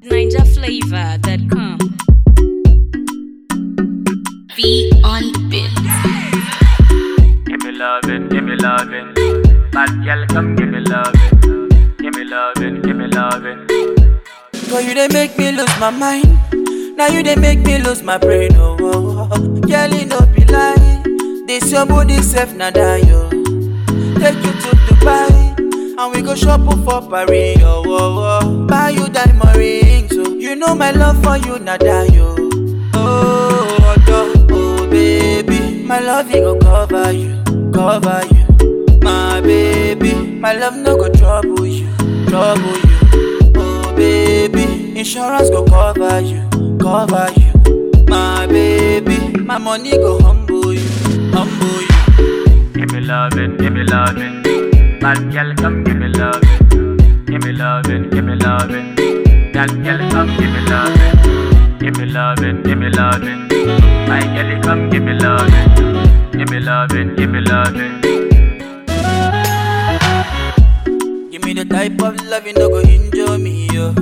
NinjaFlavor.com. Be on the beat. Give me lovin', give me lovin'. Bad girl, come give me lovin'. Give me lovin', give me lovin'. Girl, you they make me lose my mind. Now you they make me lose my brain. Oh, oh, oh. girl, you no be lie. This your body safe now die yo. Take you to Dubai and we go shopping for Paris. Oh, oh, oh. buy you diamond rings. So you know my love for you now die yo. Oh, oh, oh, baby, my love it go cover you, cover you. My baby, my love no go trouble you, trouble you. Oh baby, insurance go cover you, cover you. My baby, my money go humble you, humble you. Give me lovin', give me lovin'. Bad girl, come give me lovin'. Give me lovin', give me lovin'. That girl, come give me lovin'. Give me lovin', give me lovin'. My girl, come give me lovin'. Give me lovin', give me lovin'. Give me the type of love you no go injure me, yo.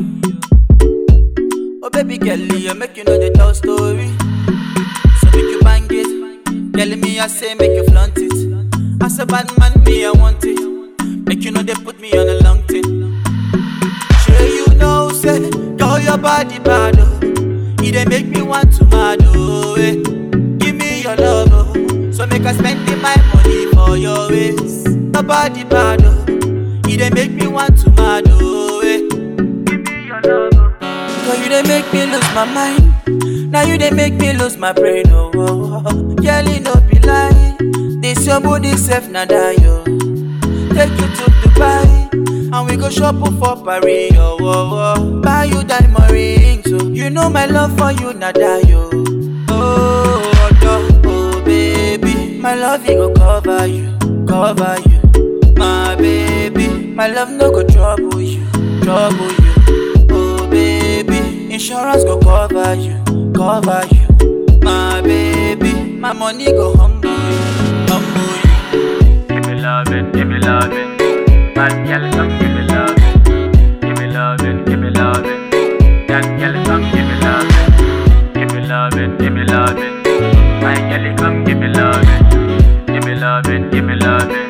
Oh baby girl, you make you know the tell story. So make you bang it. Tell me I say make you flaunt it. As a bad man, me I want it. Make you know they put me on a long thing. Sure you know, say, girl your body bad, oh. It dey make me want to mad, oh, eh. Give me your love, oh. So make I spend my money for your ways. Your body bad, oh. It dey make me want to mad, oh, eh. Give me your love, oh. Girl, you dey make me lose my mind. Now you dey make me lose my brain, oh, oh, oh. Girl, you no be lie. This your body safe now die, yo. Take you to Dubai and we go shopping for Paris, oh, oh, oh. Buy you diamond rings, so you know my love for you now die, yo. Oh, oh, oh, baby, my love it go cover you, cover you. My baby, my love no go trouble you, trouble you. Oh baby, insurance go cover you, cover you. My baby, my money go humble you, humble you. Give me lovin', give me lovin'. Bad girl, come give me lovin'. Give me lovin', give me lovin'. That girl, come give me lovin'. Give me lovin', give me lovin'. My girl, come give me lovin'. Give me lovin', give me lovin'.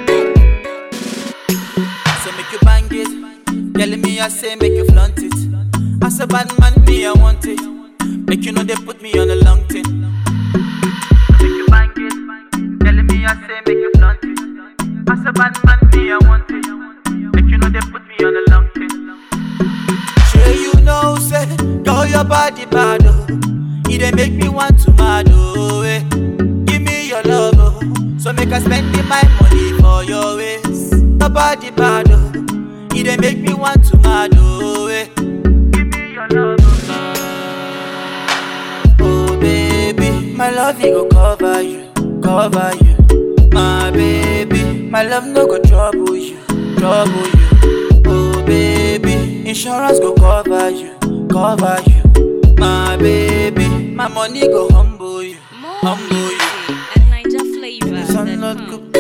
So make you bang it. Tell me I say make you flaunt it. As a bad man, me I want it. Make you know they put me on a long thing. So make you bang it. Tell me I say make you flaunt it. As a bad man, me I want it. Make you know they put me on a long thing. Sure you know say, girl your body bad oh. It dey make me want to mad oh. Eh. Give me your love oh. So make I spend my money for your ways. Your body bad oh. It dey make me want to mad oh. Eh. Give me your love oh. Oh baby, my love it go cover you, cover you. My baby, my love no go trouble you, trouble you. Oh baby, insurance go cover you, cover you. My baby, my money go humble you, More humble you. music at Sun not NinjaFlavor.com. cook